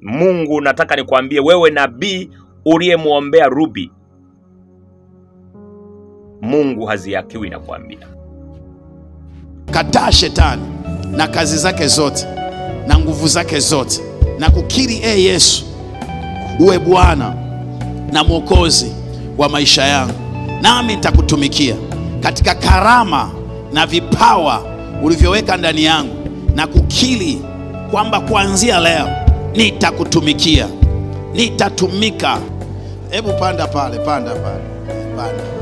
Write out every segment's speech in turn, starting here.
Mungu, nataka nikwambie wewe nabii uliyemwombea Ruby, Mungu haziakiwi na kuambia kataa shetani na kazi zake zote na nguvu zake zote na kukiri e Yesu uwe Bwana na Mwokozi wa maisha yangu, nami nitakutumikia katika karama na vipawa ulivyoweka ndani yangu, na kukiri kwamba kuanzia leo nitakutumikia, nitatumika. Hebu panda pale, panda pale, panda pale.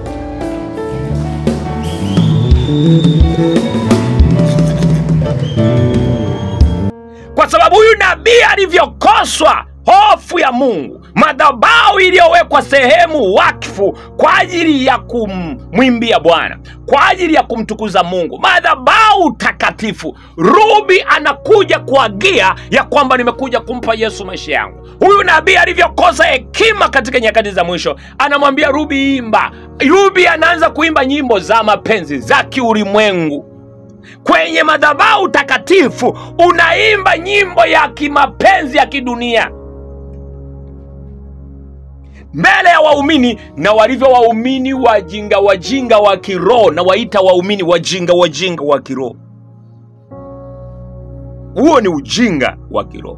kwa sababu huyu nabii alivyokoswa hofu ya Mungu, madhabahu iliyowekwa sehemu wakfu kwa ajili ya kumwimbia Bwana, kwa ajili ya kumtukuza Mungu, madhabahu takatifu. Rubi anakuja kuagia ya kwamba nimekuja kumpa Yesu maisha yangu. Huyu nabii alivyokosa hekima katika nyakati za mwisho, anamwambia Rubi, imba. Rubi anaanza kuimba nyimbo za mapenzi za kiulimwengu kwenye madhabahu takatifu unaimba nyimbo ya kimapenzi ya kidunia mbele ya waumini na walivyo waumini wajinga wajinga wa kiroho na waita waumini wajinga wajinga wa kiroho huo ni ujinga wa kiroho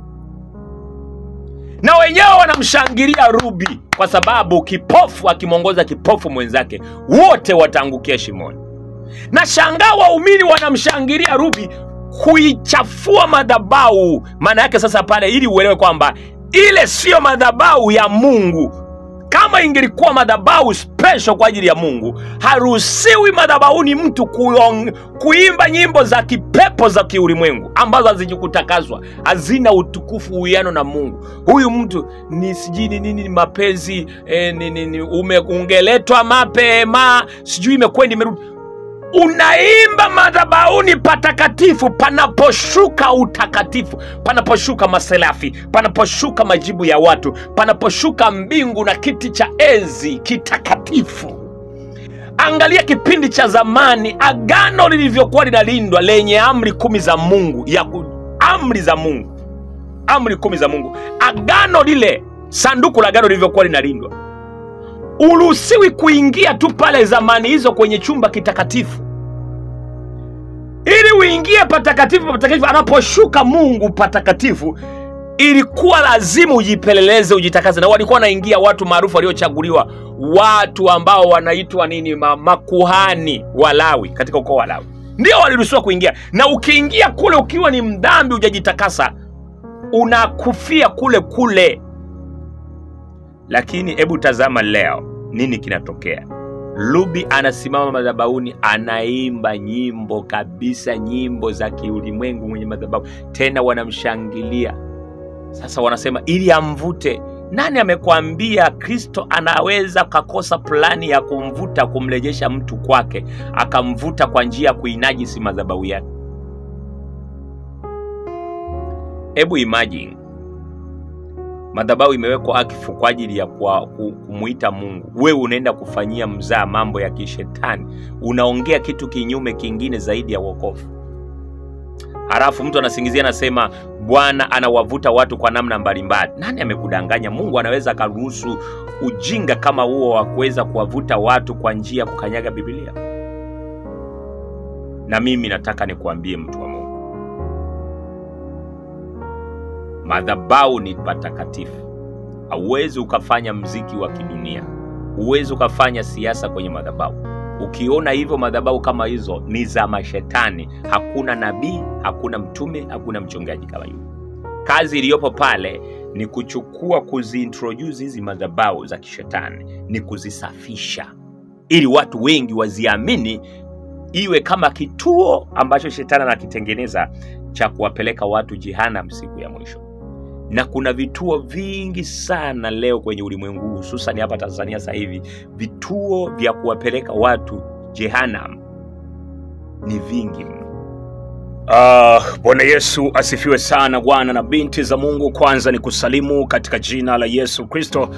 na wenyewe wanamshangilia Rubi kwa sababu kipofu akimwongoza kipofu mwenzake wote wataangukia shimoni na shangaa waumini wanamshangilia Rubi kuichafua madhabahu. Maana yake sasa pale, ili uelewe kwamba ile siyo madhabahu ya Mungu. Kama ingelikuwa madhabahu special kwa ajili ya Mungu, haruhusiwi madhabahuni mtu kuong, kuimba nyimbo za kipepo za kiulimwengu ambazo hazijikutakazwa, hazina utukufu, uwiano na Mungu. Huyu mtu ni sijui ni nini, ni mapenzi eh, ni, ni, ni, ume, ungeletwa mapema, sijui imekwenda imerudi unaimba madhabahuni patakatifu panaposhuka utakatifu, panaposhuka maselafi, panaposhuka majibu ya watu, panaposhuka mbingu na kiti cha enzi kitakatifu. Angalia kipindi cha zamani, agano lilivyokuwa linalindwa lenye amri kumi za Mungu ya ku, amri za Mungu, amri kumi za Mungu, agano lile, sanduku la agano lilivyokuwa linalindwa uruhusiwi kuingia tu pale zamani hizo kwenye chumba kitakatifu ili uingie patakatifu patakatifu anaposhuka mungu patakatifu ilikuwa lazima ujipeleleze ujitakaze na walikuwa wanaingia watu maarufu waliochaguliwa watu ambao wanaitwa nini ma, makuhani walawi katika ukoo wa lawi ndio waliruhusiwa kuingia na ukiingia kule ukiwa ni mdhambi hujajitakasa unakufia kule kule lakini hebu tazama leo nini kinatokea lubi anasimama madhabahuni anaimba nyimbo kabisa nyimbo za kiulimwengu mwenye madhabahu tena wanamshangilia sasa wanasema ili amvute nani amekwambia kristo anaweza kakosa plani ya kumvuta kumrejesha mtu kwake akamvuta kwa njia ya kuinajisi madhabahu yake hebu imagine madhabahu imewekwa akifu kwa ajili ya kwa, ku- kumuita mungu wewe unaenda kufanyia mzaa mambo ya kishetani unaongea kitu kinyume kingine zaidi ya wokovu halafu mtu anasingizia anasema bwana anawavuta watu kwa namna mbalimbali nani amekudanganya mungu anaweza akaruhusu ujinga kama huo wa kuweza kuwavuta watu kwa njia ya kukanyaga bibilia na mimi nataka nikuambie mtu wa mungu madhabau ni patakatifu hauwezi ukafanya mziki wa kidunia huwezi ukafanya siasa kwenye madhabau ukiona hivyo madhabau kama hizo ni za mashetani hakuna nabii hakuna mtume hakuna mchungaji kama yule kazi iliyopo pale ni kuchukua kuziintroduce hizi madhabau za kishetani ni kuzisafisha ili watu wengi waziamini iwe kama kituo ambacho shetani anakitengeneza cha kuwapeleka watu jehanam siku ya mwisho na kuna vituo vingi sana leo kwenye ulimwengu huu, hususan hapa tanzania sasa hivi vituo vya kuwapeleka watu jehanam ni vingi mno Ah, Bwana Yesu asifiwe sana. Bwana na binti za Mungu, kwanza ni kusalimu katika jina la Yesu Kristo.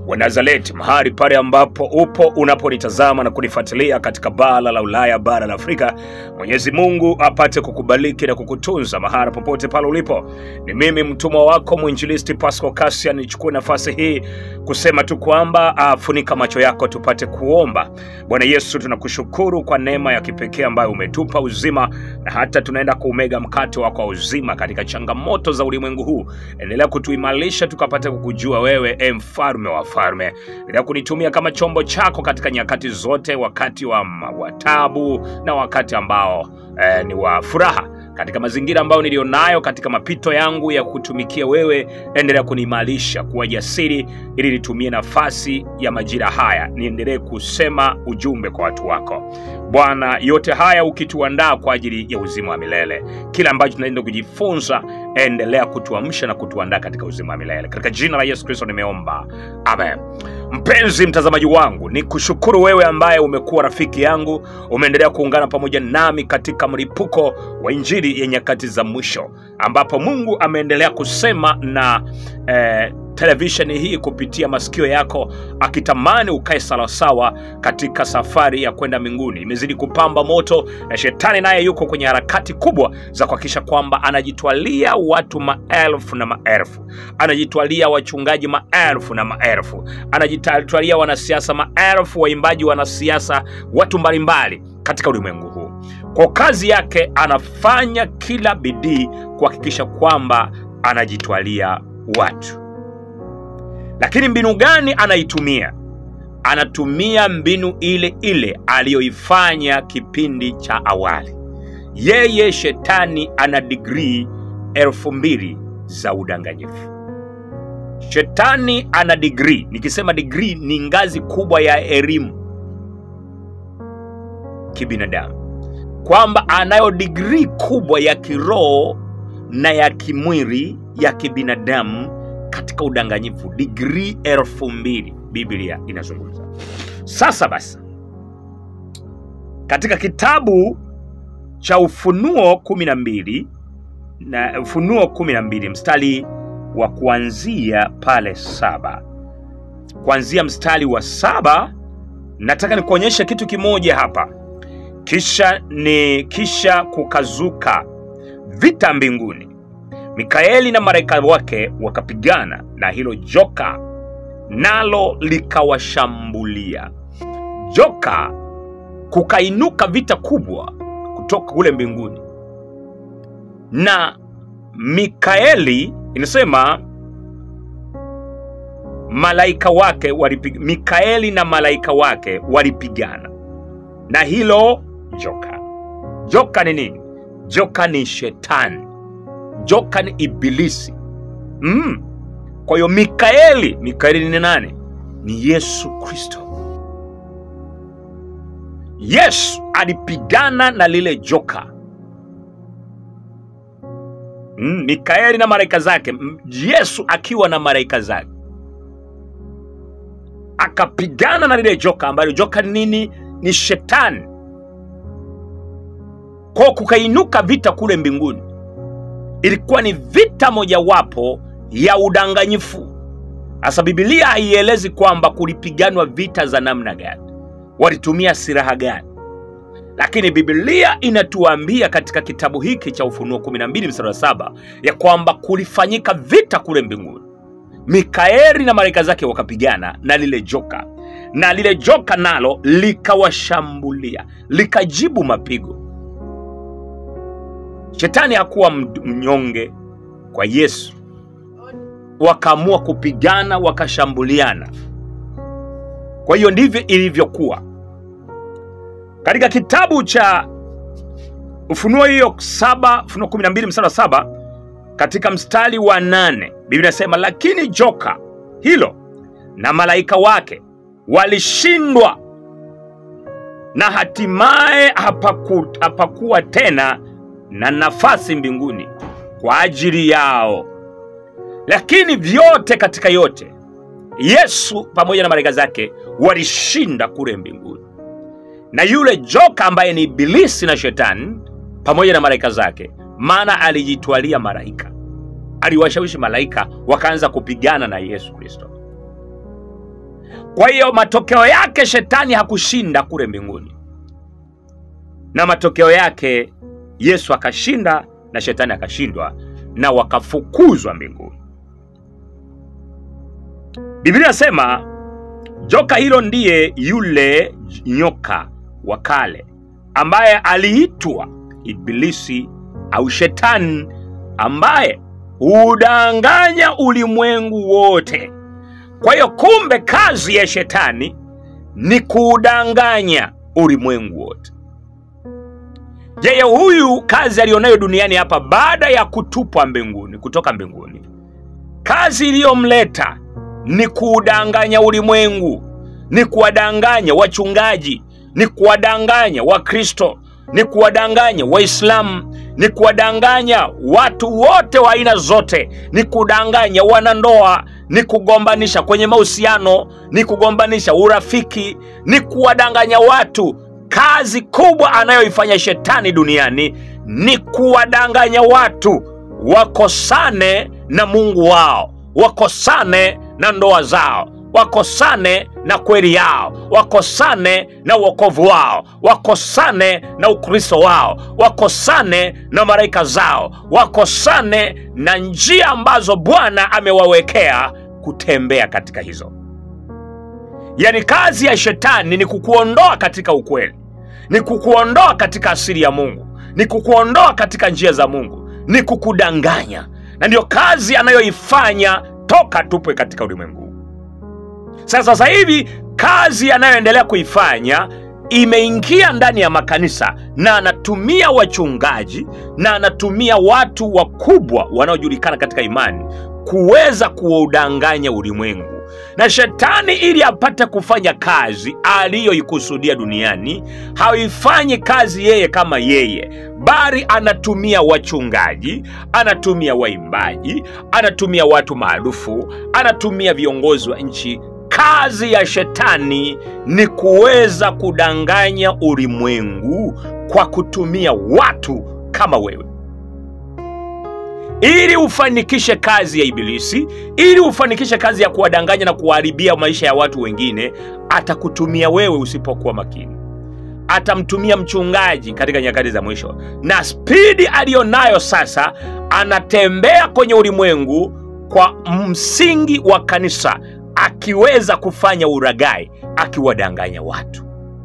wa Nazareti, mahali pale ambapo upo unaponitazama na kunifuatilia katika bara la Ulaya, bara la Afrika. Mwenyezi Mungu apate kukubariki na kukutunza mahala popote pale ulipo. Ni mimi mtumwa wako mwinjilisti Pascal Kasia, nichukue nafasi hii kusema tu kwamba ah, funika macho yako tupate kuomba. Bwana Yesu, tunakushukuru kwa neema ya kipekee ambayo umetupa uzima, na hata tunaenda kuumega mkate wako wa uzima katika changamoto za ulimwengu huu. Endelea kutuimarisha tukapate kukujua wewe, e mfalme wa falme. Endelea kunitumia kama chombo chako katika nyakati zote, wakati wa, wa tabu na wakati ambao eh, ni wa furaha katika mazingira ambayo nilionayo katika mapito yangu ya kutumikia wewe, endelea kuniimarisha kuwa jasiri, ili nitumie nafasi ya majira haya niendelee kusema ujumbe kwa watu wako Bwana. Yote haya ukituandaa kwa ajili ya uzima wa milele, kila ambacho tunaenda kujifunza, endelea kutuamsha na kutuandaa katika uzima wa milele, katika jina la Yesu Kristo nimeomba, amen. Mpenzi mtazamaji wangu, ni kushukuru wewe ambaye umekuwa rafiki yangu, umeendelea kuungana pamoja nami katika mlipuko wa Injili ya nyakati za mwisho, ambapo Mungu ameendelea kusema na eh, televisheni hii kupitia masikio yako, akitamani ukae sawasawa katika safari ya kwenda mbinguni. Imezidi kupamba moto, na shetani naye yuko kwenye harakati kubwa za kuhakikisha kwamba anajitwalia watu maelfu na maelfu, anajitwalia wachungaji maelfu na maelfu, anajitwalia wanasiasa maelfu, waimbaji, wanasiasa, watu mbalimbali katika ulimwengu huu. Kwa kazi yake anafanya kila bidii kuhakikisha kwamba anajitwalia watu lakini mbinu gani anaitumia? Anatumia mbinu ile ile aliyoifanya kipindi cha awali. Yeye shetani ana digrii elfu mbili za udanganyifu. Shetani ana digrii, nikisema digrii ni ngazi kubwa ya elimu kibinadamu, kwamba anayo digrii kubwa ya kiroho na ya kimwili ya kibinadamu katika udanganyifu digrii elfu mbili Biblia inazungumza. Sasa basi, katika kitabu cha Ufunuo kumi na mbili na Ufunuo kumi na mbili mstari wa kuanzia pale saba, kuanzia mstari wa saba, nataka nikuonyeshe kitu kimoja hapa. Kisha ni kisha kukazuka vita mbinguni Mikaeli na malaika wake wakapigana na hilo joka, nalo likawashambulia. Joka kukainuka vita kubwa kutoka kule mbinguni, na Mikaeli inasema malaika wake walipig... Mikaeli na malaika wake walipigana na hilo joka. Joka ni nini? Joka ni shetani joka ni ibilisi mm. Kwa hiyo Mikaeli, Mikaeli ni nani? Ni Yesu Kristo. Yesu alipigana na lile joka mm. Mikaeli na malaika zake, Yesu akiwa na malaika zake akapigana na lile joka, ambalo joka ni nini? Ni shetani. Kwa kukainuka vita kule mbinguni ilikuwa ni vita mojawapo ya udanganyifu. Sasa Biblia haielezi kwamba kulipiganwa vita za namna gani, walitumia silaha gani, lakini Biblia inatuambia katika kitabu hiki cha Ufunuo 12 mstari wa saba ya kwamba kulifanyika vita kule mbinguni. Mikaeli na malaika zake wakapigana na lile joka, na lile joka nalo likawashambulia, likajibu mapigo. Shetani hakuwa mnyonge kwa Yesu, wakaamua kupigana, wakashambuliana. Kwa hiyo ndivyo ilivyokuwa katika kitabu cha Ufunuo hiyo saba, Ufunuo 12 mstari wa saba, katika mstari wa nane Biblia inasema lakini joka hilo na malaika wake walishindwa, na hatimaye hapaku, hapakuwa tena na nafasi mbinguni kwa ajili yao. Lakini vyote katika yote, Yesu pamoja na malaika zake walishinda kule mbinguni, na yule joka ambaye ni Ibilisi na Shetani pamoja na malaika zake, maana alijitwalia malaika, aliwashawishi malaika wakaanza kupigana na Yesu Kristo. kwa hiyo matokeo yake shetani hakushinda kule mbinguni na matokeo yake yesu akashinda na shetani akashindwa na wakafukuzwa mbinguni biblia inasema joka hilo ndiye yule nyoka wa kale ambaye aliitwa ibilisi au shetani ambaye hudanganya ulimwengu wote kwa hiyo kumbe kazi ya shetani ni kuudanganya ulimwengu wote yeye huyu kazi aliyonayo duniani hapa baada ya kutupwa mbinguni kutoka mbinguni kazi iliyomleta ni kuudanganya ulimwengu ni kuwadanganya wachungaji ni kuwadanganya wakristo ni kuwadanganya waislamu ni kuwadanganya watu wote wa aina zote ni kudanganya wanandoa ni kugombanisha kwenye mahusiano ni kugombanisha urafiki ni kuwadanganya watu kazi kubwa anayoifanya shetani duniani ni kuwadanganya watu wakosane na mungu wao wakosane na ndoa zao wakosane na kweli yao wakosane na uokovu wao wakosane na ukristo wao wakosane na malaika zao wakosane na njia ambazo bwana amewawekea kutembea katika hizo yaani kazi ya shetani ni kukuondoa katika ukweli ni kukuondoa katika asili ya mungu ni kukuondoa katika njia za mungu ni kukudanganya na ndiyo kazi anayoifanya toka tupwe katika ulimwengu huu. sasa sasa hivi kazi anayoendelea kuifanya imeingia ndani ya makanisa na anatumia wachungaji na anatumia watu wakubwa wanaojulikana katika imani kuweza kuudanganya ulimwengu na shetani ili apate kufanya kazi aliyoikusudia duniani haifanyi kazi yeye kama yeye bali anatumia wachungaji anatumia waimbaji anatumia watu maarufu anatumia viongozi wa nchi kazi ya shetani ni kuweza kudanganya ulimwengu kwa kutumia watu kama wewe ili ufanikishe kazi ya ibilisi ili ufanikishe kazi ya kuwadanganya na kuwaharibia maisha ya watu wengine atakutumia wewe usipokuwa makini atamtumia mchungaji katika nyakati za mwisho na spidi aliyonayo sasa anatembea kwenye ulimwengu kwa msingi wa kanisa akiweza kufanya uragai akiwadanganya watu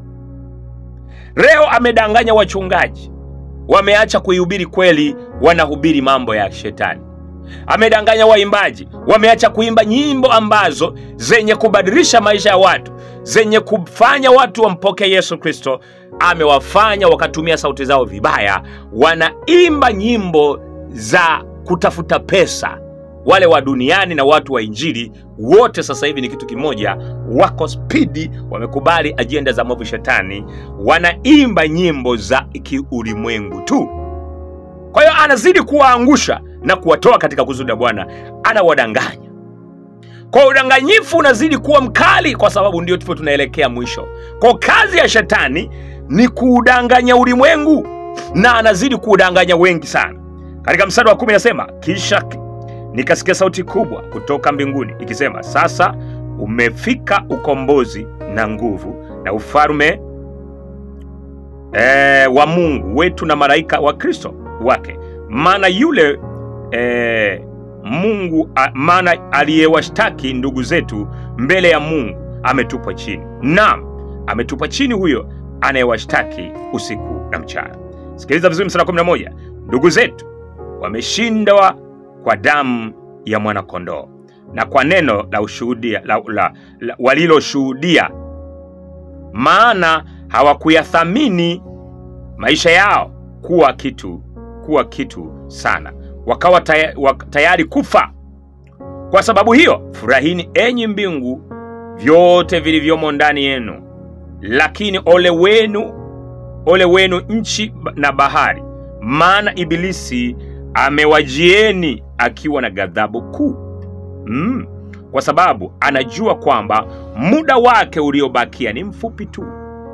leo amedanganya wachungaji wameacha kuihubiri kweli wanahubiri mambo ya shetani amedanganya waimbaji wameacha kuimba nyimbo ambazo zenye kubadilisha maisha ya watu zenye kufanya watu wampokee yesu kristo amewafanya wakatumia sauti zao vibaya wanaimba nyimbo za kutafuta pesa wale wa duniani na watu wa injili wote sasa hivi ni kitu kimoja wako spidi wamekubali ajenda za mwovu shetani wanaimba nyimbo za kiulimwengu tu kwa hiyo anazidi kuwaangusha na kuwatoa katika kusudi la bwana anawadanganya kwa udanganyifu unazidi kuwa mkali kwa sababu ndio tupo tunaelekea mwisho kwa kazi ya shetani ni kuudanganya ulimwengu na anazidi kuudanganya wengi sana katika mstari wa kumi nasema kisha nikasikia sauti kubwa kutoka mbinguni ikisema sasa umefika ukombozi na nguvu na ufalme e, wa mungu wetu na malaika wa kristo wake maana yule e, mungu a, maana aliyewashtaki ndugu zetu mbele ya mungu ametupwa chini naam ametupwa chini huyo anayewashtaki usiku na mchana sikiliza vizuri msara 11 ndugu zetu wameshindwa kwa damu ya mwanakondoo na kwa neno la ushuhudia la, la, la, waliloshuhudia maana hawakuyathamini maisha yao kuwa kitu kuwa kitu sana wakawa taya- wak- tayari kufa kwa sababu hiyo furahini enyi mbingu vyote vilivyomo ndani yenu lakini ole wenu ole wenu nchi na bahari maana ibilisi amewajieni akiwa na ghadhabu kuu mm, kwa sababu anajua kwamba muda wake uliobakia ni mfupi tu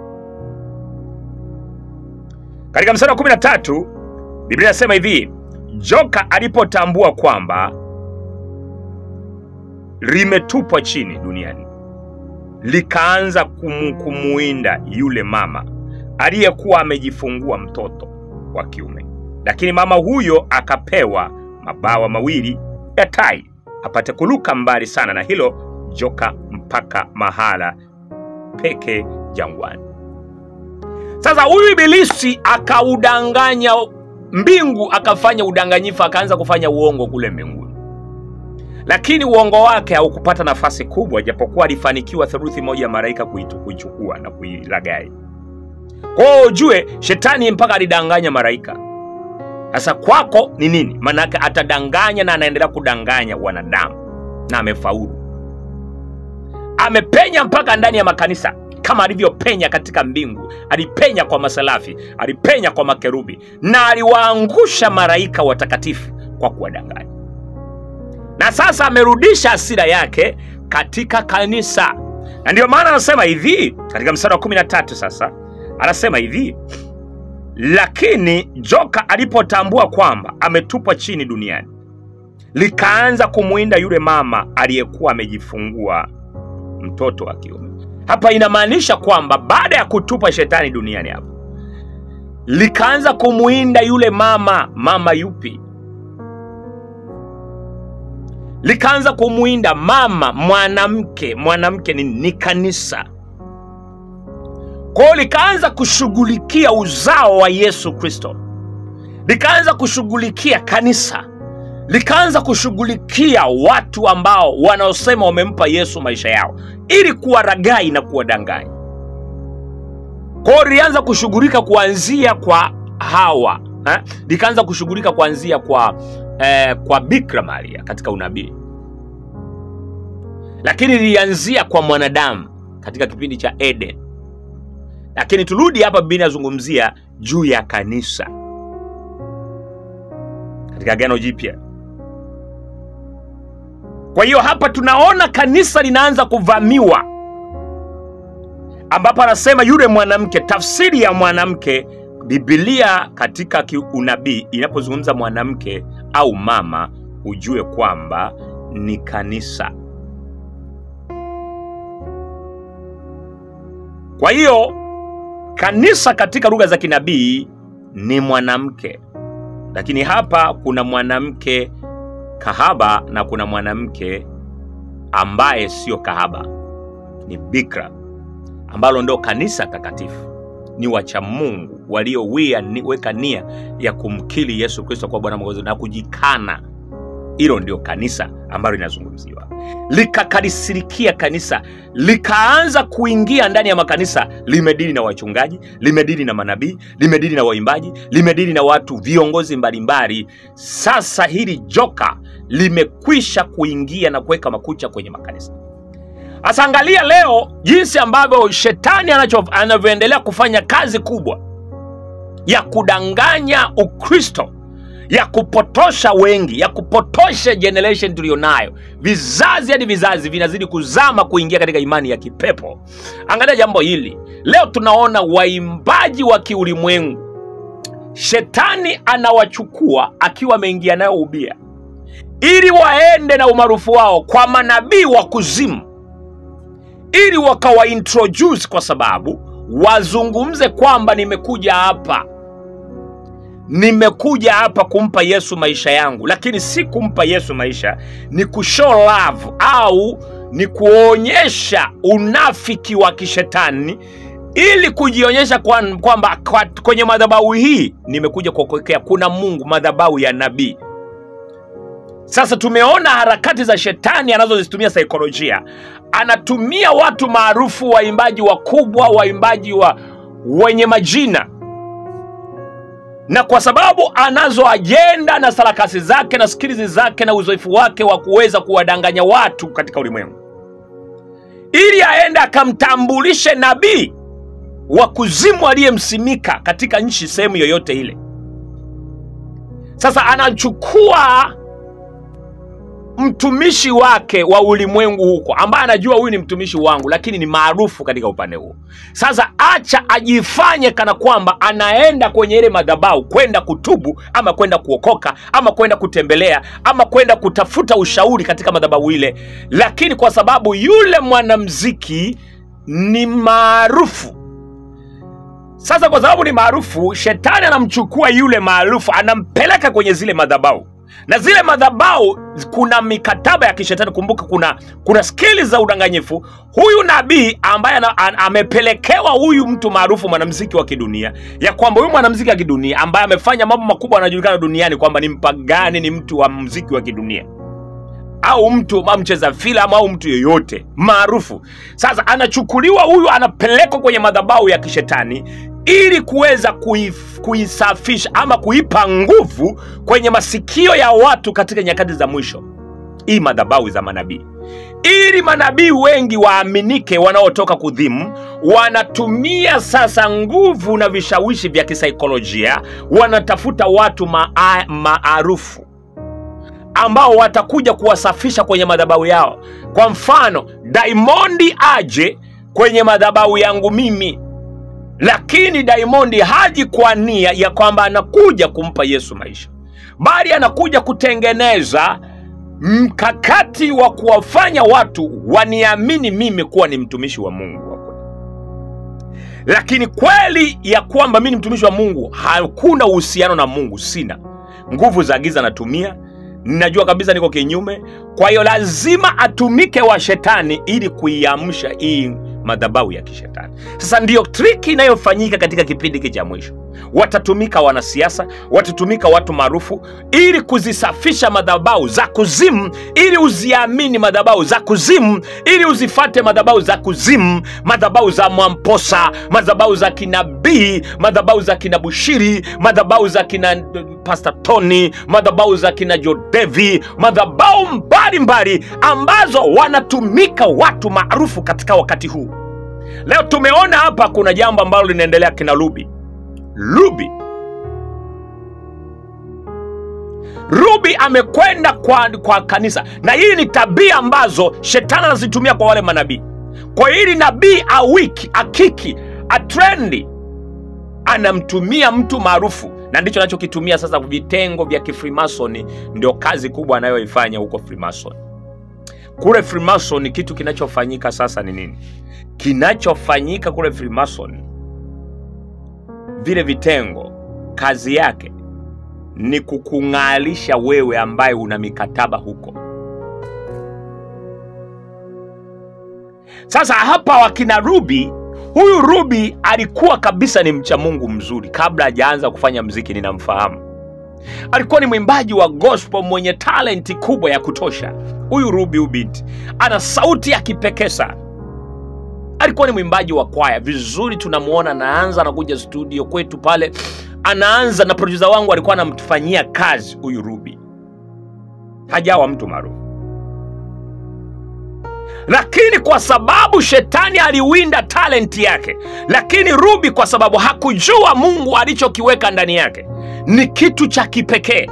katika mstari wa 13 biblia inasema hivi joka alipotambua kwamba limetupwa chini duniani likaanza kumu, kumuinda yule mama aliyekuwa amejifungua mtoto wa kiume, lakini mama huyo akapewa mabawa mawili ya tai apate kuruka mbali sana na hilo joka mpaka mahala peke jangwani. Sasa huyu ibilisi akaudanganya mbingu, akafanya udanganyifu, akaanza kufanya uongo kule mbinguni, lakini uongo wake haukupata nafasi kubwa, japokuwa alifanikiwa theluthi moja ya malaika kuitu- kuichukua na kuilagai. Kwa hiyo ujue shetani mpaka alidanganya malaika. Sasa kwako ni nini? Maanake atadanganya na anaendelea kudanganya wanadamu na amefaulu. Amepenya mpaka ndani ya makanisa kama alivyopenya katika mbingu. Alipenya kwa masalafi, alipenya kwa makerubi na aliwaangusha malaika watakatifu kwa kuwadanganya. Na sasa amerudisha hasira yake katika kanisa, na ndiyo maana anasema hivi katika mstari wa 13 sasa anasema hivi lakini joka alipotambua kwamba ametupwa chini duniani, likaanza kumwinda yule mama aliyekuwa amejifungua mtoto wa kiume. Hapa inamaanisha kwamba baada ya kutupa shetani duniani, hapo likaanza kumwinda yule mama. Mama yupi? Likaanza kumwinda mama, mwanamke. Mwanamke ni, ni kanisa kwa hiyo likaanza kushughulikia uzao wa Yesu Kristo, likaanza kushughulikia kanisa, likaanza kushughulikia watu ambao wanaosema wamempa Yesu maisha yao ili kuwaragai na kuwadanganya. Kwa hiyo lilianza kushughulika kuanzia kwa Hawa eh? likaanza kushughulika kuanzia kwa eh, kwa Bikira Maria katika unabii, lakini lilianzia kwa mwanadamu katika kipindi cha Eden lakini turudi hapa, Biblia inazungumzia juu ya kanisa katika Agano Jipya. Kwa hiyo hapa tunaona kanisa linaanza kuvamiwa, ambapo anasema yule mwanamke. Tafsiri ya mwanamke, Biblia katika unabii inapozungumza mwanamke au mama, ujue kwamba ni kanisa. Kwa hiyo kanisa katika lugha za kinabii ni mwanamke, lakini hapa kuna mwanamke kahaba na kuna mwanamke ambaye sio kahaba, ni bikira, ambalo ndo kanisa takatifu. Ni wacha Mungu walioweka nia ya kumkiri Yesu Kristo kwa Bwana Mwokozi na kujikana. Hilo ndio kanisa ambalo linazungumziwa. Likakarisirikia kanisa, likaanza kuingia ndani ya makanisa, limedili na wachungaji, limedili na manabii, limedili na waimbaji, limedili na watu viongozi mbalimbali. Sasa hili joka limekwisha kuingia na kuweka makucha kwenye makanisa. Sasa angalia leo jinsi ambavyo shetani anacho- anavyoendelea kufanya kazi kubwa ya kudanganya Ukristo ya kupotosha wengi, ya kupotosha generation tuliyonayo. Vizazi hadi vizazi vinazidi kuzama kuingia katika imani ya kipepo. Angalia jambo hili leo, tunaona waimbaji wa kiulimwengu, shetani anawachukua akiwa ameingia nayo ubia, ili waende na umaarufu wao kwa manabii wa kuzimu, ili wakawaintroduce, kwa sababu wazungumze kwamba nimekuja hapa nimekuja hapa kumpa Yesu maisha yangu, lakini si kumpa Yesu maisha, ni kushow love au ni kuonyesha unafiki wa kishetani ili kujionyesha kwamba kwa, kwa, kwenye madhabahu hii nimekuja kuokokea, kuna Mungu, madhabahu ya nabii. Sasa tumeona harakati za shetani anazozitumia saikolojia, anatumia watu maarufu, waimbaji wakubwa, waimbaji wa wenye majina na kwa sababu anazo ajenda na sarakasi zake na skilizi zake na uzoefu wake wa kuweza kuwadanganya watu katika ulimwengu, ili aende akamtambulishe nabii wa kuzimu aliyemsimika katika nchi, sehemu yoyote ile. Sasa anachukua mtumishi wake wa ulimwengu huko, ambaye anajua huyu ni mtumishi wangu, lakini ni maarufu katika upande huo. Sasa acha ajifanye kana kwamba anaenda kwenye ile madhabahu kwenda kutubu ama kwenda kuokoka ama kwenda kutembelea ama kwenda kutafuta ushauri katika madhabahu ile, lakini kwa sababu yule mwanamziki ni maarufu sasa kwa sababu ni maarufu shetani anamchukua yule maarufu anampeleka kwenye zile madhabau na zile madhabau kuna mikataba ya kishetani kumbuka kuna kuna skili za udanganyifu huyu nabii ambaye ana, an, amepelekewa huyu mtu maarufu mwanamziki wa kidunia ya kwamba huyu mwanamziki wa kidunia ambaye amefanya mambo makubwa anajulikana duniani kwamba ni mpagani ni mtu wa mziki wa kidunia au mtu au mcheza filamu au mtu yeyote maarufu sasa anachukuliwa huyu anapelekwa kwenye madhabahu ya kishetani ili kuweza kuif- kuisafisha ama kuipa nguvu kwenye masikio ya watu katika nyakati za mwisho hii madhabahu za manabii ili manabii wengi waaminike wanaotoka kudhimu wanatumia sasa nguvu na vishawishi vya kisaikolojia wanatafuta watu maa- maarufu ambao watakuja kuwasafisha kwenye madhabahu yao kwa mfano daimondi aje kwenye madhabahu yangu mimi lakini daimondi haji kwa nia ya kwamba anakuja kumpa yesu maisha bali anakuja kutengeneza mkakati wa kuwafanya watu waniamini mimi kuwa ni mtumishi wa mungu wa kweli. lakini kweli ya kwamba mi ni mtumishi wa mungu hakuna uhusiano na mungu sina nguvu za giza natumia ninajua kabisa niko kinyume kwa hiyo lazima atumike wa shetani ili kuiamsha hii madhabahu ya kishetani sasa ndiyo triki inayofanyika katika kipindi hiki cha mwisho watatumika wanasiasa watatumika watu maarufu ili kuzisafisha madhabahu za kuzimu ili uziamini madhabahu za kuzimu ili uzifate madhabahu za kuzimu madhabahu za mwamposa madhabahu za kinabii madhabahu za kina bushiri madhabahu za kina pasta tony madhabahu za kina jodevi madhabahu mbalimbali ambazo wanatumika watu maarufu katika wakati huu leo tumeona hapa kuna jambo ambalo linaendelea kina lubi lubi rubi amekwenda kwa, kwa kanisa na hii ni tabia ambazo shetani anazitumia kwa wale manabii kwa hiyo ili nabii awiki akiki atrendi anamtumia mtu maarufu na ndicho anachokitumia sasa vitengo vya kifrimasoni ndio kazi kubwa anayoifanya huko frimason kule frimason kitu kinachofanyika sasa ni nini kinachofanyika kule frimason vile vitengo kazi yake ni kukung'alisha wewe ambaye una mikataba huko sasa hapa wakina rubi huyu rubi alikuwa kabisa ni mcha mungu mzuri kabla hajaanza kufanya mziki ninamfahamu alikuwa ni mwimbaji wa gospel mwenye talenti kubwa ya kutosha huyu rubi huyu binti ana sauti ya kipekee sana alikuwa ni mwimbaji wa kwaya vizuri tunamwona anaanza anakuja studio kwetu pale anaanza na produsa wangu alikuwa anamfanyia kazi huyu rubi hajawa mtu maarufu lakini kwa sababu shetani aliwinda talenti yake lakini rubi kwa sababu hakujua mungu alichokiweka ndani yake ni kitu cha kipekee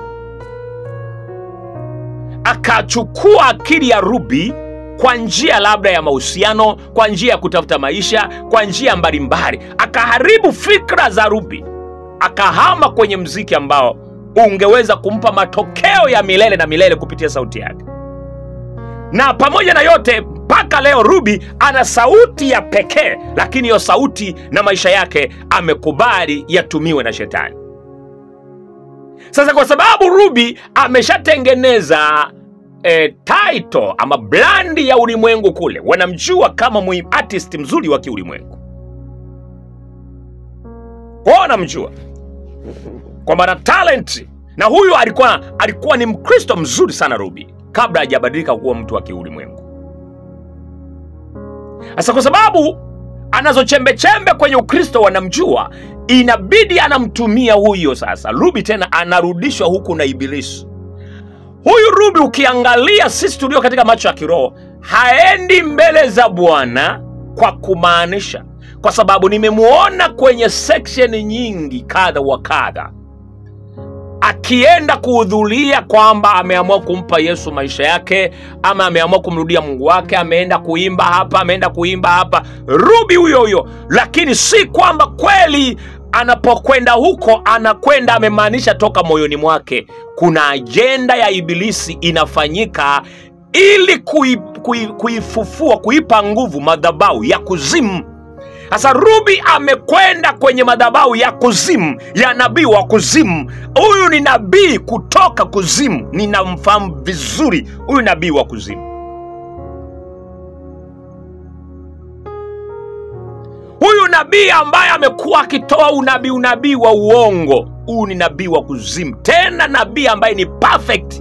akachukua akili ya rubi kwa njia labda ya mahusiano kwa njia ya kutafuta maisha kwa njia mbalimbali akaharibu fikra za rubi akahama kwenye mziki ambao ungeweza kumpa matokeo ya milele na milele kupitia sauti yake na pamoja na yote mpaka leo rubi ana sauti ya pekee lakini hiyo sauti na maisha yake amekubali yatumiwe na shetani sasa kwa sababu rubi ameshatengeneza e, title ama blandi ya ulimwengu kule wanamjua kama muim- artist mzuri wa kiulimwengu kwao wanamjua kwamba na talent na huyu alikuwa alikuwa ni mkristo mzuri sana rubi kabla hajabadilika kuwa mtu wa kiulimwengu sasa kwa sababu anazo chembechembe kwenye ukristo wanamjua inabidi anamtumia huyo sasa rubi tena anarudishwa huku na ibilisi huyu rubi ukiangalia sisi tulio katika macho ya kiroho haendi mbele za bwana kwa kumaanisha kwa sababu nimemwona kwenye seksheni nyingi kadha wa kadha akienda kuhudhuria kwamba ameamua kumpa yesu maisha yake ama ameamua kumrudia mungu wake ameenda kuimba hapa ameenda kuimba hapa rubi huyo huyo lakini si kwamba kweli anapokwenda huko anakwenda amemaanisha toka moyoni mwake kuna ajenda ya ibilisi inafanyika ili kui, kui, kuifufua kuipa nguvu madhabahu ya kuzimu sasa rubi amekwenda kwenye madhabahu ya kuzimu ya nabii wa kuzimu huyu ni nabii kutoka kuzimu ninamfahamu vizuri huyu nabii wa kuzimu huyu nabii ambaye amekuwa akitoa unabii unabii wa uongo huyu ni nabii wa kuzimu tena nabii ambaye ni perfect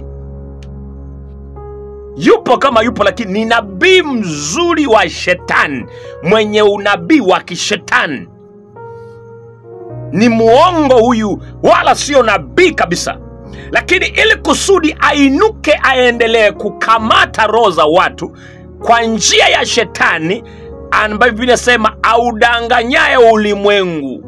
yupo kama yupo lakini ni nabii mzuri wa shetani mwenye unabii wa kishetani ni muongo huyu wala sio nabii kabisa lakini ili kusudi ainuke aendelee kukamata roho za watu kwa njia ya shetani ambayo biblia inasema audanganyaye ulimwengu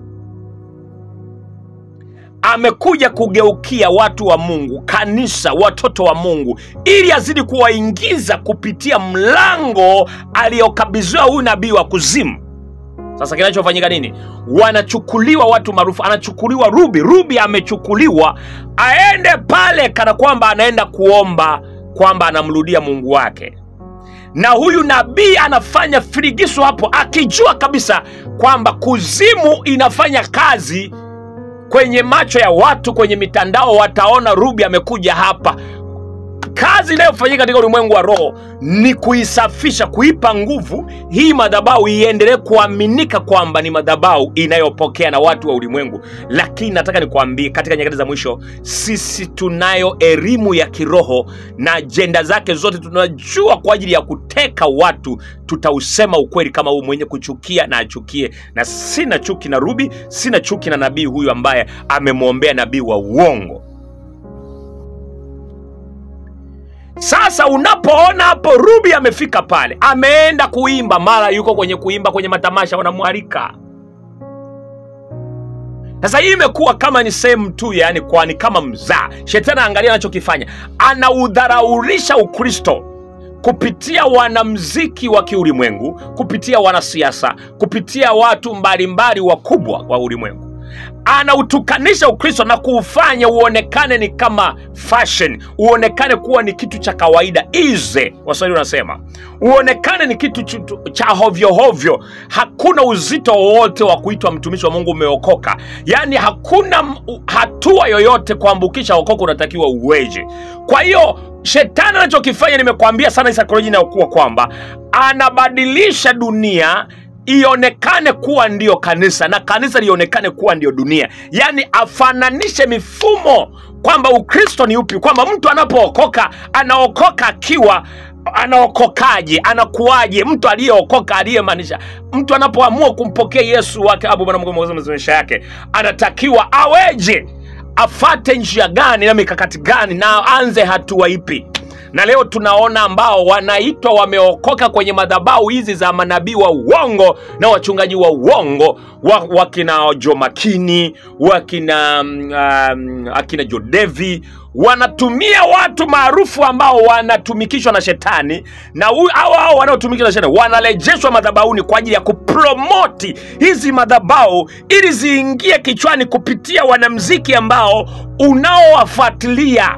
amekuja kugeukia watu wa mungu kanisa watoto wa mungu ili azidi kuwaingiza kupitia mlango aliyokabidhiwa huyu nabii wa kuzimu sasa kinachofanyika nini wanachukuliwa watu maarufu anachukuliwa rubi rubi amechukuliwa aende pale kana kwamba anaenda kuomba kwamba anamrudia mungu wake na huyu nabii anafanya firigiso hapo akijua kabisa kwamba kuzimu inafanya kazi kwenye macho ya watu kwenye mitandao wataona rubi amekuja hapa kazi inayofanyika katika ulimwengu wa roho ni kuisafisha kuipa nguvu hii madhabahu iendelee kuaminika kwamba ni madhabahu inayopokea na watu wa ulimwengu lakini nataka nikuambie katika nyakati za mwisho sisi tunayo elimu ya kiroho na ajenda zake zote tunajua kwa ajili ya kuteka watu tutausema ukweli kama huu mwenye kuchukia na achukie na sina chuki na rubi sina chuki na nabii huyu ambaye amemwombea nabii wa uongo sasa unapoona hapo rubi amefika pale ameenda kuimba mara yuko kwenye kuimba kwenye matamasha wanamwalika sasa hii imekuwa kama ni sehemu tu yani kwani kama mzaa shetani angalia anachokifanya anaudharaulisha ukristo kupitia wanamziki wa kiulimwengu kupitia wanasiasa kupitia watu mbalimbali wakubwa wa ulimwengu anautukanisha ukristo na kuufanya uonekane ni kama fashion uonekane kuwa ni kitu cha kawaida ize waswahili wanasema uonekane ni kitu chu- cha hovyohovyo hakuna uzito wowote wa kuitwa mtumishi wa mungu umeokoka yaani hakuna m- u- hatua yoyote kuambukisha okoka unatakiwa uweje kwa hiyo shetani anachokifanya nimekwambia sana hii saikolojia inayokuwa kwamba anabadilisha dunia ionekane kuwa ndiyo kanisa na kanisa lionekane kuwa ndiyo dunia yaani afananishe mifumo kwamba ukristo ni upi kwamba mtu anapookoka anaokoka akiwa anaokokaje anakuwaje mtu aliyeokoka aliyemaanisha mtu anapoamua kumpokea yesu wake abu bwana mungu mwokozi wa maisha yake anatakiwa aweje afate njia gani na mikakati gani na aanze hatua ipi na leo tunaona ambao wanaitwa wameokoka kwenye madhabahu hizi za manabii wa uongo na wachungaji wa uongo wa, wakina jomakini wakina mm, um, akina jodevi wanatumia watu maarufu ambao wanatumikishwa na shetani na hu- hao hao wanaotumikishwa na shetani wanarejeshwa madhabahuni kwa ajili ya kupromoti hizi madhabahu ili ziingie kichwani kupitia wanamziki ambao unaowafuatilia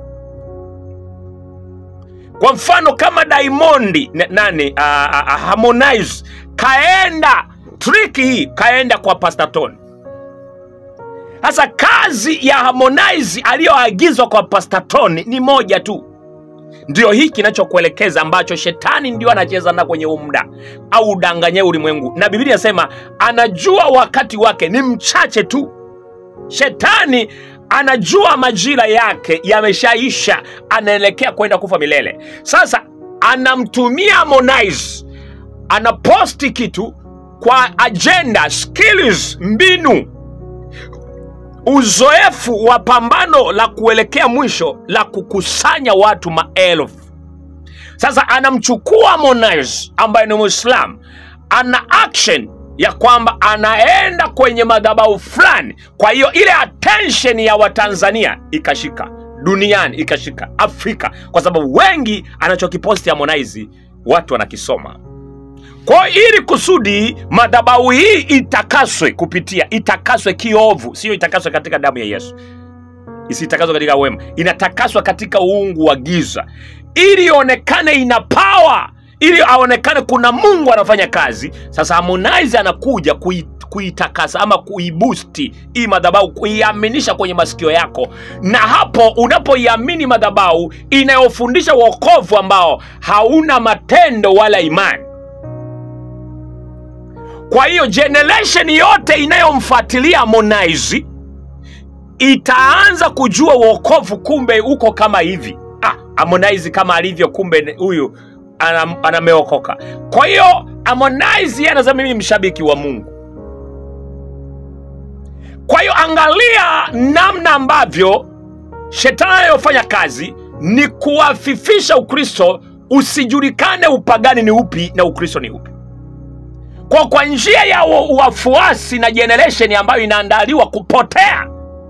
kwa mfano kama Diamondi na- nani uh, uh, Harmonize kaenda triki hii kaenda kwa Pastor Tony. Sasa kazi ya Harmonize aliyoagizwa kwa Pastor Tony ni moja tu, ndio hii kinachokuelekeza ambacho shetani ndio anacheza na kwenye huu muda au udanganye ulimwengu, na Biblia inasema anajua wakati wake ni mchache tu. Shetani anajua majira yake yameshaisha, anaelekea kwenda kufa milele. Sasa anamtumia Harmonize, anaposti kitu kwa agenda, skills, mbinu, uzoefu wa pambano la kuelekea mwisho la kukusanya watu maelfu. Sasa anamchukua Harmonize ambaye ni Muislamu, ana action ya kwamba anaenda kwenye madhabahu fulani. Kwa hiyo ile attention ya Watanzania ikashika, duniani ikashika, Afrika, kwa sababu wengi anachokiposti Harmonize watu wanakisoma. Kwa hiyo ili kusudi madhabahu hii itakaswe kupitia, itakaswe kiovu, sio itakaswe katika damu ya Yesu isitakaswa katika wema, inatakaswa katika uungu wa giza, ili ionekane ina power ili aonekane kuna mungu anafanya kazi sasa harmonize anakuja kui, kuitakasa ama kuibusti hii madhabahu kuiaminisha kwenye masikio yako na hapo unapoiamini madhabahu inayofundisha wokovu ambao hauna matendo wala imani kwa hiyo generation yote inayomfuatilia harmonize itaanza kujua wokovu kumbe uko kama hivi ah, harmonize kama alivyo kumbe huyu ana- anameokoka kwa hiyo harmonize yeye anasema mimi ni mshabiki wa mungu kwa hiyo angalia namna ambavyo shetani anayofanya kazi ni kuwafifisha ukristo usijulikane upagani ni upi na ukristo ni upi kwa kwa njia ya wa- wafuasi na generation ambayo inaandaliwa kupotea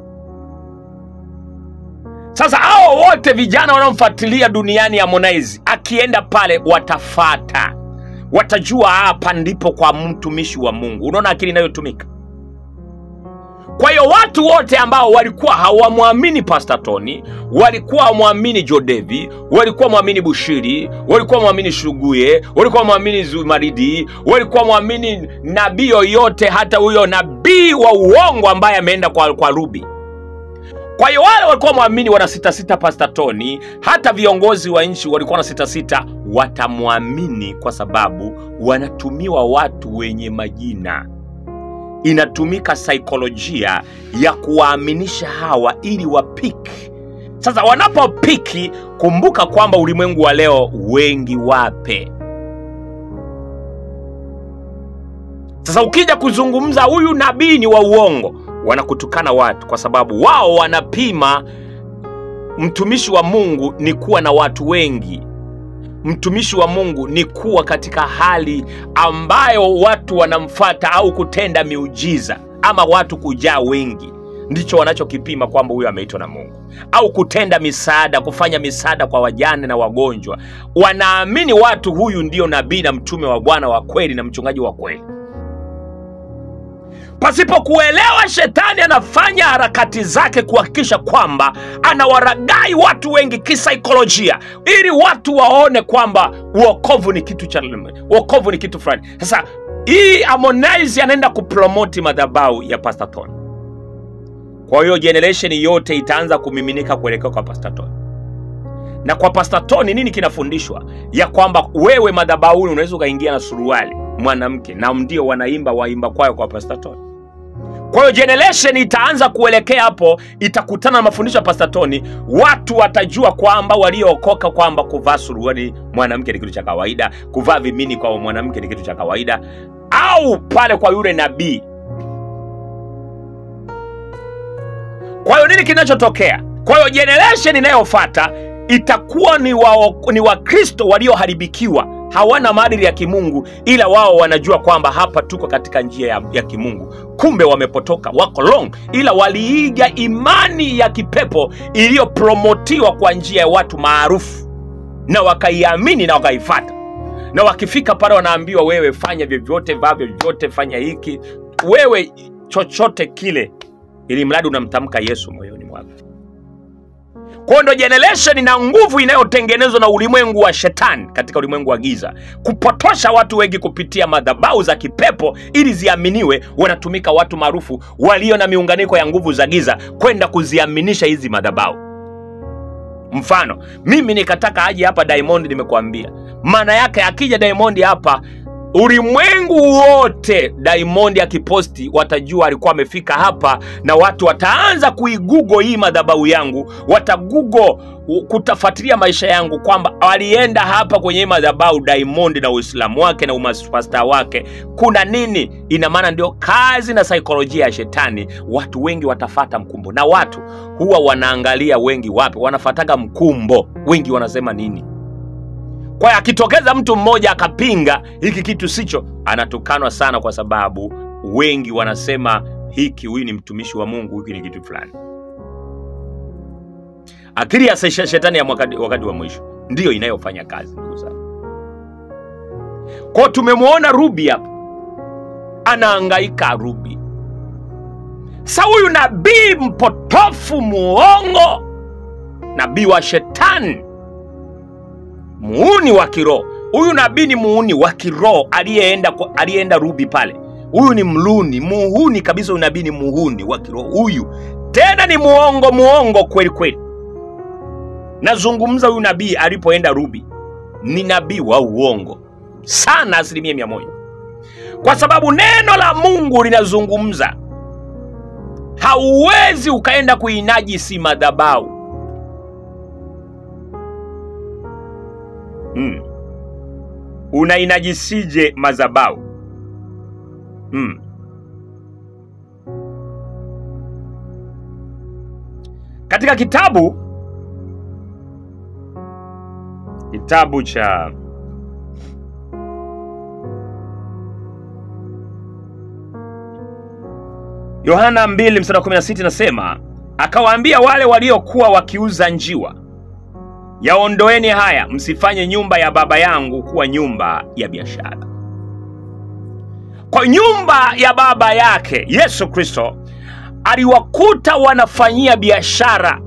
sasa hao wote vijana wanaomfuatilia duniani harmonize akienda pale watafata watajua hapa ndipo kwa mtumishi wa mungu unaona akili inayotumika kwa hiyo watu wote ambao walikuwa hawamwamini Pastor Tony, walikuwa hawamwamini Jodevi, walikuwa mwamini Bushiri, walikuwa mwamini Shuguye, walikuwa mwamini Zumaridi, walikuwa mwamini nabii yoyote, hata huyo nabii wa uongo ambaye ameenda kwa, kwa Ruby. Kwa hiyo wale walikuwa mwamini wana sita sita Pastor Tony, hata viongozi wa nchi walikuwa na sita sita, watamwamini kwa sababu wanatumiwa watu wenye majina inatumika saikolojia ya kuwaaminisha hawa ili wapiki sasa wanapopiki kumbuka kwamba ulimwengu wa leo wengi wape sasa ukija kuzungumza huyu nabii ni wa uongo wanakutukana watu kwa sababu wao wanapima mtumishi wa mungu ni kuwa na watu wengi mtumishi wa mungu ni kuwa katika hali ambayo watu wanamfata au kutenda miujiza ama watu kujaa wengi ndicho wanachokipima kwamba huyo ameitwa na mungu au kutenda misaada kufanya misaada kwa wajane na wagonjwa wanaamini watu huyu ndio nabii na mtume wa bwana wa kweli na mchungaji wa kweli pasipo kuelewa shetani anafanya harakati zake kuhakikisha kwamba anawaragai watu wengi kisaikolojia ili watu waone kwamba uokovu ni kitu cha uokovu ni kitu fulani sasa hii harmonize anaenda kupromoti madhabau ya Pastor Tony kwa hiyo generation yote itaanza kumiminika kuelekea kwa Pastor Tony na kwa Pastor Tony nini kinafundishwa ya kwamba wewe madhabahuni unaweza ukaingia na suruali mwanamke na ndio wanaimba waimba kwayo kwa Pastor Tony kwa hiyo generation itaanza kuelekea hapo itakutana na mafundisho ya Pastor Tony watu watajua kwamba waliookoka kwamba kuvaa suruali mwanamke ni kitu cha kawaida kuvaa vimini kwa mwanamke ni kitu cha kawaida au pale kwa yule nabii kwa hiyo nini kinachotokea kwa hiyo generation inayofata itakuwa ni wa, ni wakristo walioharibikiwa hawana maadili ya kimungu ila wao wanajua kwamba hapa tuko katika njia ya, ya kimungu kumbe wamepotoka wako long ila waliiga imani ya kipepo iliyopromotiwa kwa njia ya watu maarufu na wakaiamini na wakaifata na wakifika pale wanaambiwa wewe fanya vyovyote vaa vyovyote fanya hiki wewe chochote kile ili mradi unamtamka yesu moyoni mwako kwayo ndo generation na nguvu inayotengenezwa na ulimwengu wa shetani katika ulimwengu wa giza kupotosha watu wengi kupitia madhabau za kipepo ili ziaminiwe wanatumika watu maarufu walio na miunganiko ya nguvu za giza kwenda kuziaminisha hizi madhabau mfano mimi nikataka aje hapa diamond nimekuambia maana yake akija diamond hapa ulimwengu wote diamond akiposti watajua alikuwa amefika hapa na watu wataanza kuigugo hii madhabahu yangu watagugo kutafuatilia maisha yangu kwamba walienda hapa kwenye hii madhabahu diamond na uislamu wake na umapasta wake kuna nini ina maana ndio kazi na saikolojia ya shetani watu wengi watafata mkumbo na watu huwa wanaangalia wengi wapi wanafataga mkumbo wengi wanasema nini kwa hiyo akitokeza mtu mmoja akapinga hiki kitu sicho anatukanwa sana kwa sababu wengi wanasema hiki huyu ni mtumishi wa mungu hiki ni kitu fulani akili ya sesha- shetani ya wakati, wakati wa mwisho ndiyo inayofanya kazi ndugu zangu kwao tumemwona rubi hapa anaangaika rubi sa huyu nabii mpotofu muongo nabii wa shetani muuni wa kiroho huyu nabii ni muuni wa kiroho aliyeenda kwa- aliyeenda rubi pale huyu ni mluni muhuni kabisa huyu nabii ni muhuni wa kiroho huyu tena ni muongo muongo kweli kweli nazungumza huyu nabii alipoenda rubi ni nabii wa uongo sana asilimia mia moja kwa sababu neno la mungu linazungumza hauwezi ukaenda kuinajisi madhabau mm. unainajisije madhabau mm. katika kitabu kitabu cha yohana 2 mstari wa 16 nasema akawaambia wale waliokuwa wakiuza njiwa yaondoeni haya msifanye nyumba ya baba yangu kuwa nyumba ya biashara kwa nyumba ya baba yake yesu kristo aliwakuta wanafanyia biashara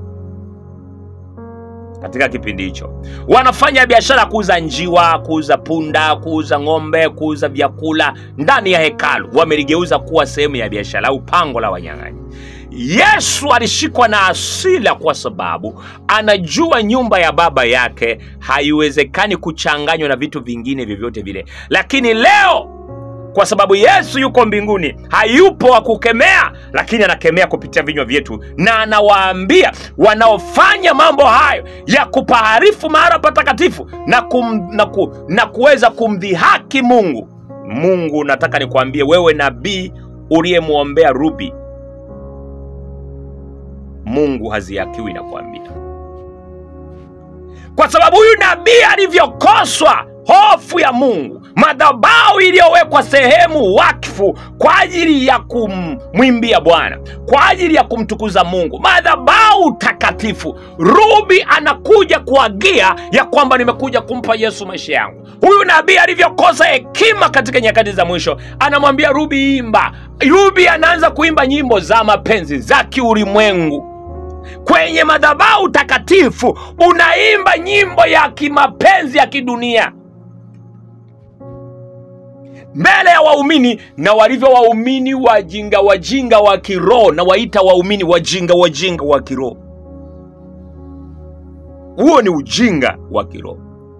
katika kipindi hicho wanafanya biashara kuuza njiwa kuuza punda kuuza ng'ombe kuuza vyakula ndani ya hekalu wameligeuza kuwa sehemu ya biashara au pango la wanyang'anyi yesu alishikwa na asila kwa sababu anajua nyumba ya baba yake haiwezekani kuchanganywa na vitu vingine vyovyote vile lakini leo kwa sababu yesu yuko mbinguni hayupo wa kukemea lakini anakemea kupitia vinywa vyetu na anawaambia wanaofanya mambo hayo ya kupaharifu mahara patakatifu na, kum, na, ku, na kuweza kumdhihaki mungu mungu nataka nikuambie wewe nabii uliyemwombea rubi mungu haziakiwi na kuambia kwa sababu huyu nabii alivyokoswa hofu ya mungu madhabau iliyowekwa sehemu wakfu kwa ajili ya kumwimbia bwana kwa ajili ya kumtukuza mungu madhabau takatifu rubi anakuja kuagia ya kwamba nimekuja kumpa yesu maisha yangu huyu nabii alivyokosa hekima katika nyakati za mwisho anamwambia rubi imba rubi anaanza kuimba nyimbo za mapenzi za kiulimwengu kwenye madhabau takatifu unaimba nyimbo ya kimapenzi ya kidunia mbele ya waumini na walivyo waumini wajinga wajinga wa kiroho na waita waumini wajinga wajinga wa kiroho huo ni ujinga wa kiroho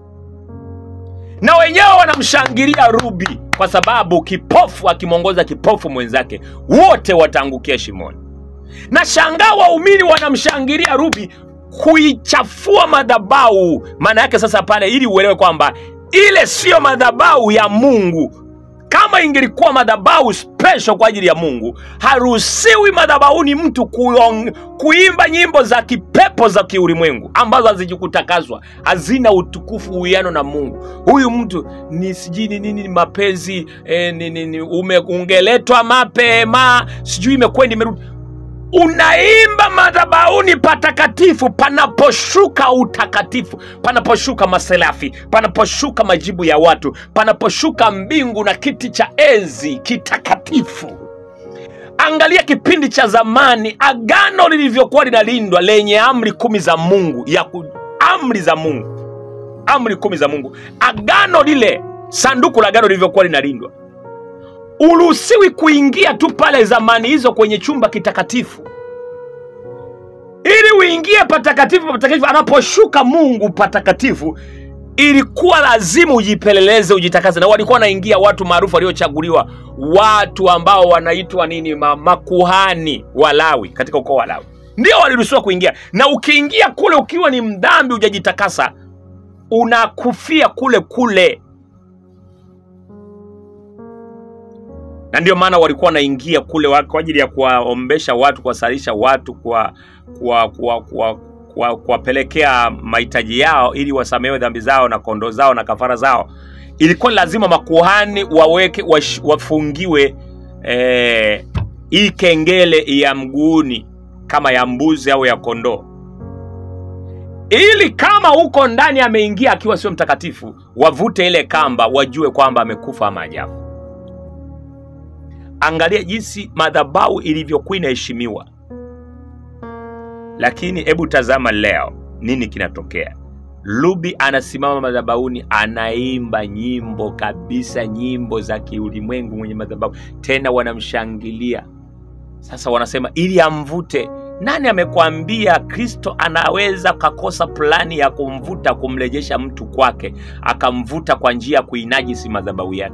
na wenyewe wanamshangilia rubi kwa sababu kipofu akimwongoza kipofu mwenzake wote wataangukia shimoni na shangaa waumini wanamshangilia rubi kuichafua madhabau maana yake sasa pale ili uelewe kwamba ile siyo madhabau ya mungu kama ingelikuwa madhabau special kwa ajili ya mungu haruhusiwi madhabauni mtu kuong, kuimba nyimbo za kipepo za kiulimwengu ambazo hazijikutakazwa hazina utukufu uwiano na mungu huyu mtu ni sijui ni nini ni mapenzi eh, ni, ni, ni, ume, ungeletwa mapema sijui imekwendi imerudi unaimba madhabauni patakatifu panaposhuka utakatifu panaposhuka maselafi panaposhuka majibu ya watu panaposhuka mbingu na kiti cha enzi kitakatifu angalia kipindi cha zamani agano lilivyokuwa linalindwa lenye amri kumi za mungu ya ku, amri za mungu amri kumi za mungu agano lile sanduku la agano lilivyokuwa linalindwa uruhusiwi kuingia tu pale zamani hizo kwenye chumba kitakatifu ili uingie patakatifu patakatifu anaposhuka mungu patakatifu ilikuwa lazima ujipeleleze ujitakaze na walikuwa wanaingia watu maarufu waliochaguliwa watu ambao wanaitwa nini ma, makuhani walawi katika ukoo wa lawi ndio waliruhusiwa kuingia na ukiingia kule ukiwa ni mdhambi hujajitakasa unakufia kule kule na ndio maana walikuwa wanaingia kule wa- kwa ajili ya kuwaombesha watu kuwasalisha watu kwa kuwapelekea kwa, kwa, kwa, kuwapelekea mahitaji yao ili wasamehewe dhambi zao na kondoo zao na kafara zao ilikuwa ni lazima makuhani waweke wash, wafungiwe eh, hii kengele ya mguuni kama ya mbuzi au ya kondoo ili kama huko ndani ameingia akiwa sio mtakatifu wavute ile kamba wajue kwamba amekufa ama ajafu angalia jinsi madhabau ilivyokuwa inaheshimiwa lakini hebu tazama leo nini kinatokea Ruby anasimama madhabahuni, anaimba nyimbo kabisa, nyimbo za kiulimwengu mwenye madhabahu, tena wanamshangilia. Sasa wanasema ili amvute. Nani amekwambia Kristo anaweza kakosa plani ya kumvuta, kumrejesha mtu kwake, akamvuta kwa njia ya kuinajisi madhabahu yake?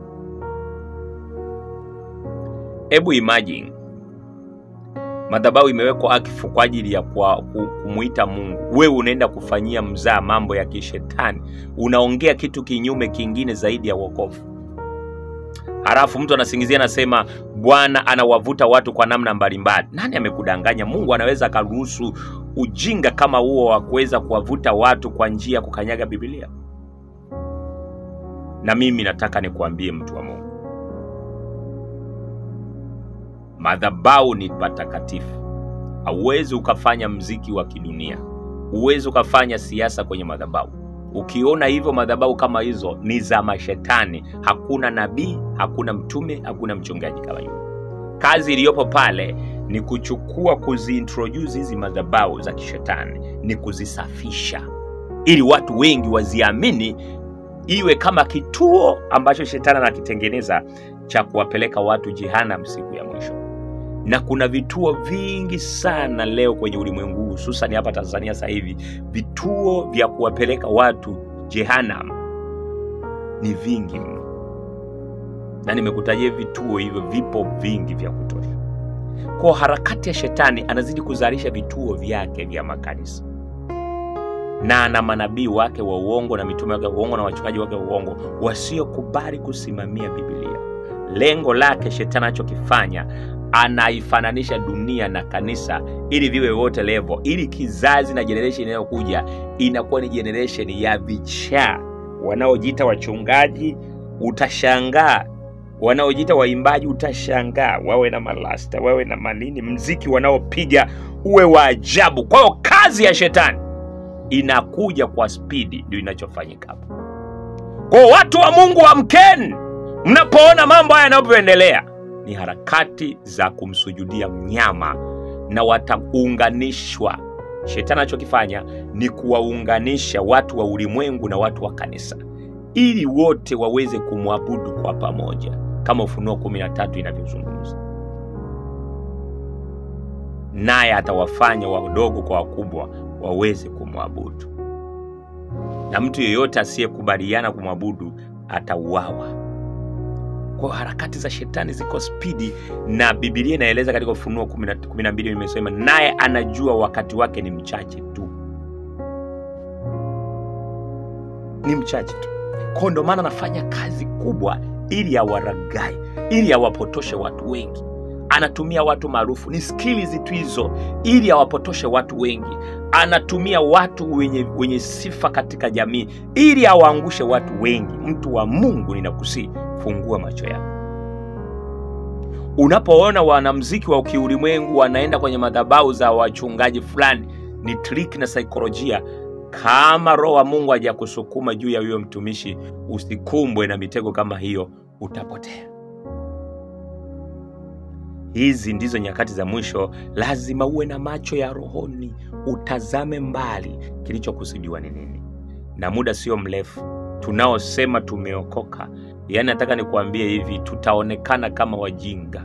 Hebu imagine madhabahu imewekwa akifu kwa ajili ya kwa, ku- kumuita Mungu. Wewe unaenda kufanyia mzaa mambo ya kishetani, unaongea kitu kinyume kingine zaidi ya wokovu. Halafu mtu anasingizia anasema Bwana anawavuta watu kwa namna mbalimbali. Nani amekudanganya? Mungu anaweza akaruhusu ujinga kama huo wa kuweza kuwavuta watu kwa njia ya kukanyaga Biblia? Na mimi nataka nikuambie mtu wa Mungu, madhabahu ni patakatifu. Hauwezi ukafanya mziki wa kidunia, huwezi ukafanya siasa kwenye madhabahu. Ukiona hivyo, madhabahu kama hizo ni za mashetani. Hakuna nabii, hakuna mtume, hakuna mchungaji kama hiyo. Kazi iliyopo pale ni kuchukua, kuziintroduce hizi madhabahu za kishetani, ni kuzisafisha ili watu wengi waziamini, iwe kama kituo ambacho shetani anakitengeneza cha kuwapeleka watu jehanamu siku ya mwisho na kuna vituo vingi sana leo kwenye ulimwengu huu, hususan hapa Tanzania sasa hivi, vituo vya kuwapeleka watu jehanam ni vingi mno, na nimekutajia vituo hivyo, vipo vingi vya kutosha. Kwa harakati ya shetani, anazidi kuzalisha vituo vyake vya makanisa na ana manabii wake wa uongo na mitume wake wa uongo na wachungaji wake wa uongo wasiokubali kusimamia Biblia. Lengo lake shetani anachokifanya anaifananisha dunia na kanisa ili viwe wote level, ili kizazi na generation inayokuja inakuwa ni generation ya vichaa wanaojiita wachungaji. Utashangaa wanaojiita waimbaji, utashangaa wawe na malasta, wawe na manini, mziki wanaopiga uwe wa ajabu. Kwa hiyo kazi ya shetani inakuja kwa spidi, ndio inachofanyika hapo. Kwa hiyo watu wa Mungu, amkeni mnapoona mambo haya yanavyoendelea ni harakati za kumsujudia mnyama na wataunganishwa. Shetani anachokifanya ni kuwaunganisha watu wa ulimwengu na watu wa kanisa ili wote waweze kumwabudu kwa pamoja, kama Ufunuo 13 inavyozungumza. Naye atawafanya wadogo kwa wakubwa waweze kumwabudu, na mtu yeyote asiyekubaliana kumwabudu atauawa. Kwa harakati za shetani ziko spidi, na Biblia inaeleza katika Ufunuo 12 nimesema, naye anajua wakati wake ni mchache tu, ni mchache tu. Kwa ndo maana anafanya kazi kubwa ili awaragai, ili awapotoshe watu wengi. Anatumia watu maarufu, ni skills tu hizo, ili awapotoshe watu wengi. Anatumia watu wenye, wenye sifa katika jamii ili awaangushe watu wengi. Mtu wa Mungu, ninakusii fungua macho yako. Unapoona wanamziki wa kiulimwengu wanaenda kwenye madhabahu za wachungaji fulani, ni trick na saikolojia. Kama Roho wa Mungu hajakusukuma juu ya huyo mtumishi, usikumbwe na mitego kama hiyo, utapotea. Hizi ndizo nyakati za mwisho. Lazima uwe na macho ya rohoni, utazame mbali, kilichokusudiwa ni nini. Na muda sio mrefu tunaosema tumeokoka Yaani nataka nikuambie hivi, tutaonekana kama wajinga,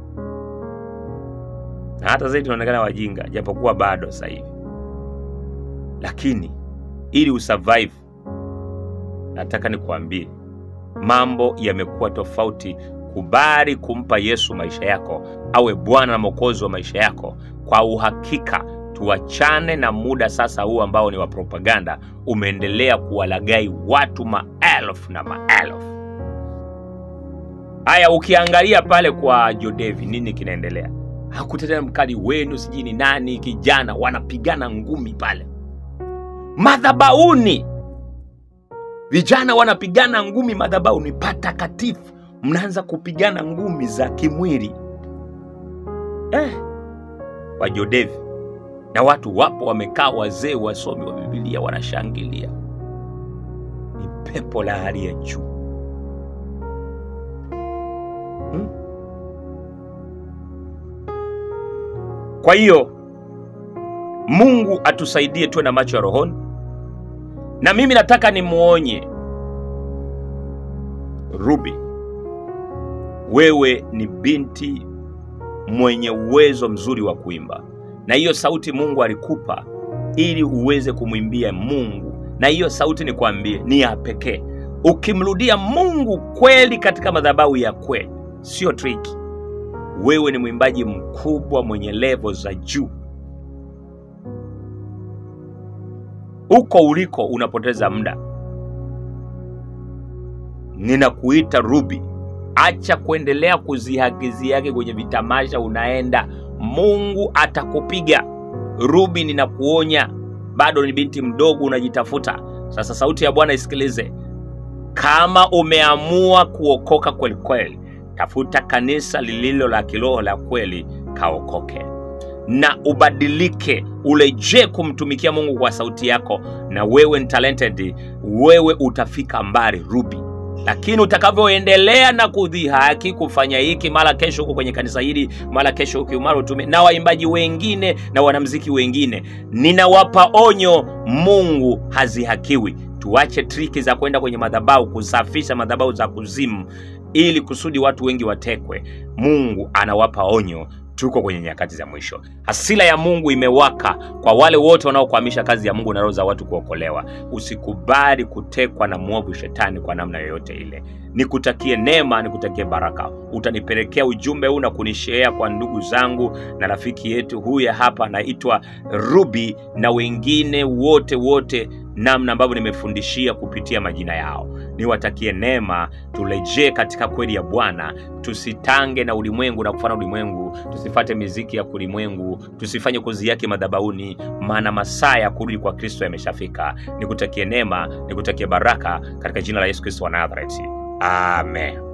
na hata zaidi tunaonekana wajinga, japokuwa bado sasa hivi. Lakini ili usurvive, nataka nikuambie mambo yamekuwa tofauti. Kubali kumpa Yesu maisha yako, awe Bwana na Mwokozi wa maisha yako kwa uhakika. Tuachane na muda sasa huu ambao ni wa propaganda, umeendelea kuwalagai watu maelfu na maelfu. Haya, ukiangalia pale kwa Jodevi, nini kinaendelea? Hakutetea mkali wenu, sijui ni nani, kijana wanapigana ngumi pale madhabauni, vijana wanapigana ngumi madhabauni patakatifu, mnaanza kupigana ngumi za kimwili eh, kwa Jodevi na watu wapo wamekaa, wazee wasomi wa Biblia wanashangilia. Ni pepo la hali ya juu. Hmm? Kwa hiyo Mungu atusaidie tuwe na macho ya rohoni, na mimi nataka nimuonye Ruby, wewe ni binti mwenye uwezo mzuri wa kuimba, na hiyo sauti Mungu alikupa ili uweze kumwimbia Mungu, na hiyo sauti nikwambie ni ya pekee. Ukimrudia Mungu kweli katika madhabahu ya kweli, sio triki, wewe ni mwimbaji mkubwa mwenye levo za juu. Huko uliko unapoteza muda. Ninakuita Ruby, acha kuendelea kuzihagizia yake kwenye vitamasha unaenda, Mungu atakupiga. Ruby, ninakuonya, bado ni binti mdogo, unajitafuta. Sasa sauti ya Bwana isikilize. Kama umeamua kuokoka kweli kweli, tafuta kanisa lililo la kiroho la kweli, kaokoke na ubadilike, urejee kumtumikia Mungu kwa sauti yako, na wewe ni talented, wewe utafika mbali Ruby. Lakini utakavyoendelea na kudhihaki kufanya hiki, mara kesho huko kwenye kanisa hili, mara kesho huko, mara utume na waimbaji wengine na wanamziki wengine, ninawapa onyo, Mungu hazihakiwi. Tuache triki za kwenda kwenye madhabahu kusafisha madhabahu za kuzimu ili kusudi watu wengi watekwe. Mungu anawapa onyo, tuko kwenye nyakati za mwisho. Hasira ya Mungu imewaka kwa wale wote wanaokwamisha kazi ya Mungu na roho za watu kuokolewa. Usikubali kutekwa na mwovu shetani kwa namna yoyote ile. Nikutakie neema, nikutakie baraka. Utanipelekea ujumbe huu na kunishea kwa ndugu zangu na rafiki yetu huyu hapa anaitwa Ruby na wengine wote wote, namna ambavyo nimefundishia kupitia majina yao. Niwatakie neema, turejee katika kweli ya Bwana, tusitange na ulimwengu na kufana ulimwengu, tusifate miziki ya kulimwengu, tusifanye kozi yake madhabahuni, maana masaa ya kurudi kwa Kristo yameshafika. Nikutakie neema, nikutakie baraka katika jina la Yesu Kristo wa Nazareti, amen.